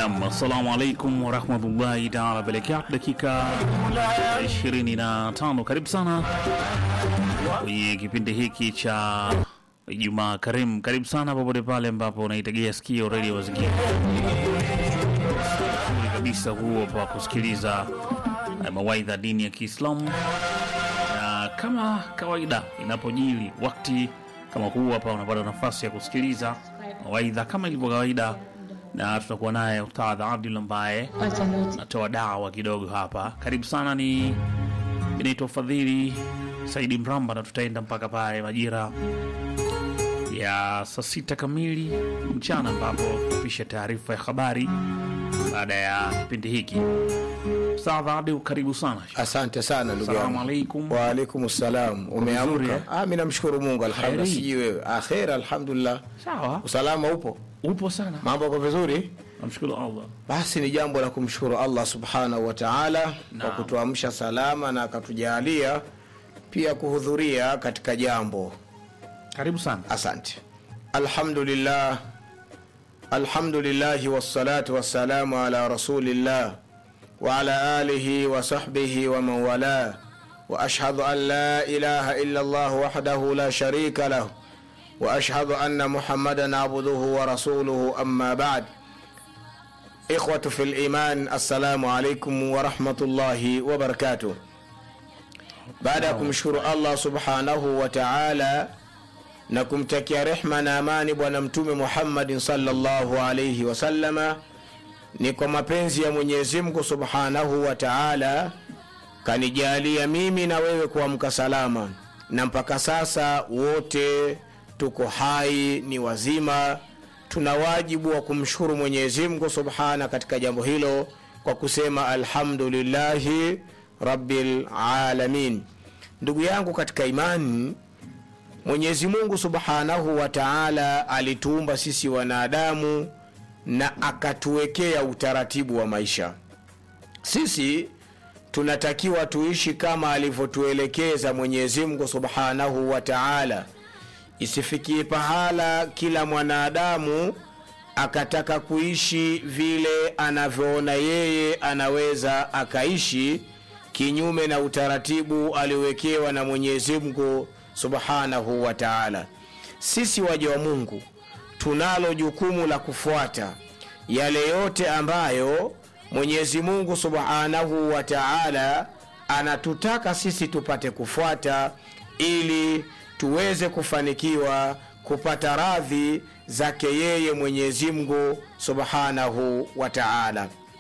Nam, assalamu alaikum warahmatullahi taala wabarakatu. Dakika 25, karibu sana kwenye kipindi hiki cha Ijumaa Karimu. Karibu sana popote pale ambapo unaitegea sikio redio Mazingira Nzuri kabisa huo pa kusikiliza eh, mawaidha dini ya Kiislamu, na kama kawaida inapojili wakati kama huu hapa unapata nafasi ya kusikiliza mawaidha kama ilivyo kawaida, na tutakuwa naye Ustadh Abdul ambaye natoa dawa kidogo hapa. Karibu sana, ni inaitwa Fadhili Saidi Mramba, na tutaenda mpaka pale majira ya saa sita kamili mchana, ambapo tupisha taarifa ya habari baada ya kipindi hiki. Ustadh Abdul, karibu sana. Asante sana ndugu Salamu yangu. alaikum. Waalaikum salam. Vizuri, Umeamka? eh? Ah, mimi namshukuru Mungu alhamdulillah. Kheri. Sijui wewe. Ah, khair alhamdulillah. Sawa, Usalama upo? upo sana, Mambo yako vizuri? namshukuru Allah. Basi ni jambo la kumshukuru Allah subhanahu wa ta'ala kwa Naam. kutuamsha salama na akatujalia pia kuhudhuria katika jambo. Karibu sana. Asante. Alhamdulillah. Alhamdulillah wassalatu wassalamu ala rasulillah wa ala alihi wa sahbihi wa man wala wa ashhadu an la ilaha illa Allah wahdahu la sharika lahu wa ashhadu anna Muhammadan abduhu wa rasuluhu amma ba'd. Ikhwatu fil iman, assalamu alaikum wa rahmatullahi wa barakatuh. Baada ya kumshukuru Allah subhanahu wa ta'ala na kumtakia rehma na amani bwana mtume Muhammadin sallallahu alayhi wasallama, ni kwa mapenzi ya Mwenyezi Mungu subhanahu wa ta'ala kanijalia mimi na wewe kuamka salama, na mpaka sasa wote tuko hai, ni wazima. Tuna wajibu wa kumshukuru Mwenyezi Mungu subhana katika jambo hilo kwa kusema alhamdulillahi rabbil alamin. Ndugu yangu katika imani, Mwenyezi Mungu Subhanahu wa Ta'ala alituumba sisi wanadamu na akatuwekea utaratibu wa maisha. Sisi tunatakiwa tuishi kama alivyotuelekeza Mwenyezi Mungu Subhanahu wa Ta'ala. Isifikie pahala kila mwanadamu akataka kuishi vile anavyoona yeye anaweza akaishi kinyume na utaratibu aliowekewa na Mwenyezi Mungu Subhanahu wa Ta'ala. Sisi waja wa Mungu tunalo jukumu la kufuata yale yote ambayo Mwenyezi Mungu Subhanahu wa Ta'ala anatutaka sisi tupate kufuata ili tuweze kufanikiwa kupata radhi zake yeye Mwenyezi Mungu Subhanahu wa Ta'ala.